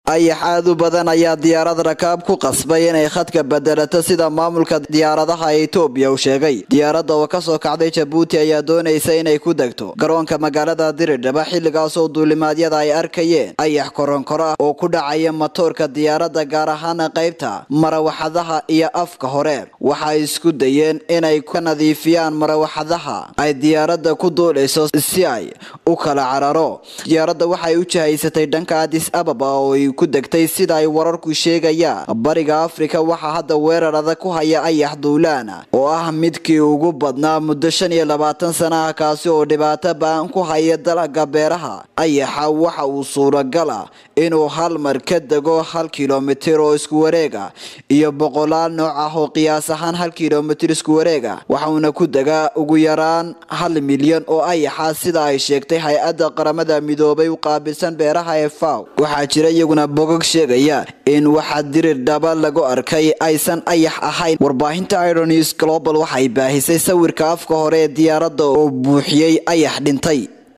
ayax aad u badan ayaa diyaarad rakaab ku qasbay inay khadka bedelato sida maamulka diyaaradaha etoobiya uu sheegay diyaaradda oo kasoo kacday jabuuti ayaa doonaysa inay ku degto garoonka magaalada diridhaba xilligaasoo duulimaadyada ay arkayeen ayax koronkoro ah oo ku dhacaya matoorka diyaaradda gaar ahaana qaybta marawaxadaha iyo afka hore waxay isku dayeen inay ka nadiifiyaan marawaxadaha ay diyaaradda ku duulayso si ay u kala cararo diyaaradda waxay u jihaysatay dhanka adis ababa oo ay ku degtay sida ay wararku sheegayaan bariga afrika waxaa hadda weerar adag ku haya ayax duulaana oo ah midkii ugu badnaa muddo shan iyo labaatan sana ah kaasi oo dhibaato baan ku haya dalaga beeraha ayaxa waxa uu suuragal ah inuu hal mar ka dego hal kilomitir oo isku wareega iyo boqolaal nooc ah oo qiyaas ahaan hal kilomitir isku wareega waxauna ku degaa ugu yaraan hal milyan oo ayaxa sida ay sheegtay hay-adda qaramada midoobay u qaabilsan beeraha ee faw waxaa jira iyaguna bogog sheegaya in waxa dirir dhaba lagu arkay aysan ayax ahayn warbaahinta ironews global waxay baahisay sawirka afka hore ee diyaaradda oo buuxiyey ayax dhintay